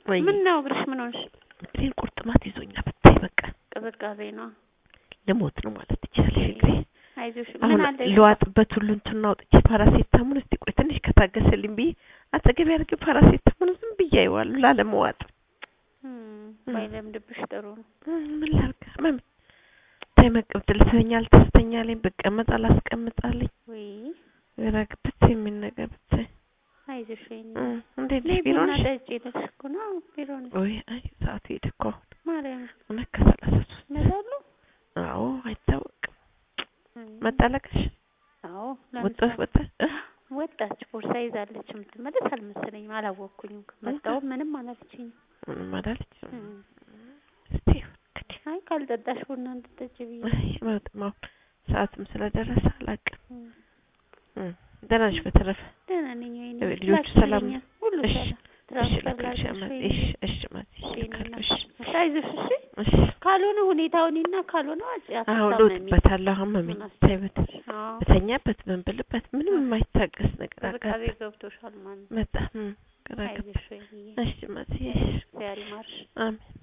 ወይ ምን ነው እግርሽ ምን ሆንሽ? እግሬን ቁርጥማት ይዞኛ ብታይ በቃ ቅዝቃዜ ነው። ልሞት ነው ማለት ትችላለሽ። እግሬ አይዞሽ አሁን ምን አለ ልዋጥበት ሁሉ እንትን አውጥቼ ፓራሴታሙን እስቲ ቆይ ትንሽ ከታገሰልኝ ብዬ አጠገቤ አድርጌ ፓራሴታሙን ዝም ብዬ አየዋለሁ ላለመዋጥ። ባይለምድብሽ ጥሩ ነው። እም፣ ምን ላድርግ ህመም ተይ መቀመጥ ልተኛል ተስተኛለኝ ብቀመጥ አላስቀምጣለኝ ወይ ግራ ግብት የሚል ነገር ብታይ አይዞሽ ወይኔ እም፣ እንዴት ነይ ነሽ ቢሮ ቡና ነሽ? ጠጪ ልልሽ እኮ ነው። ቢሮ ነኝ። ወይ አይ ሰዓቱ ሄደ እኮ አሁን ማርያም እውነት ከሰላሳ ሶስት ይመጣሉ? አዎ አይታወቅም እም፣ መጣለቀሽ አዎ ወጣ ለምሳ ወጣ ወጣች ቦርሳ ይዛለች። የምትመለስ አልመሰለኝም። አላወቅኩኝም። መጣሁ ምንም አላለችኝም። ምንም አላለችም እም፣ እስቲ እንግዲህ አይ ካልጠጣሽ ቡና እንድጠጪ ብዬ አይ በጣም አሁን ሰዓትም ስለደረሰ አላውቅም እም፣ እም፣ ደህና ነሽ በተረፈ ደህና ነኝ። ወይኔ ልጆቹ ሰላም ላክልኛል። ሁሉ እሺ፣ ሰላም። እሺ ትራንስፈር ላክልሽ ላድርግሽ ማዚ ወይኔ። እሺ እሺ ማዚ እሺ፣ ልካለሁ እሺ እሺ፣ አይዞሽ እሺ። እሺ ካልሆነ ሁኔታውንና ካልሆነ አጭ አሁን አትታመሚ። ልውጥበታለሁ አሁን መሚ ምን አስ- ተይ በተ- አዎ በተኛበት ምን ብልበት ምንም የማይታገስ ነገር ቅዝቃዜ አጋጠ ገብቶሻል ማለት ነው። መጣ እም፣ ግራ ገባ አይዞሽ ወይኔ። እሺ ማዚ እሺ እግዚአብሔር ይማርሽ። አሜን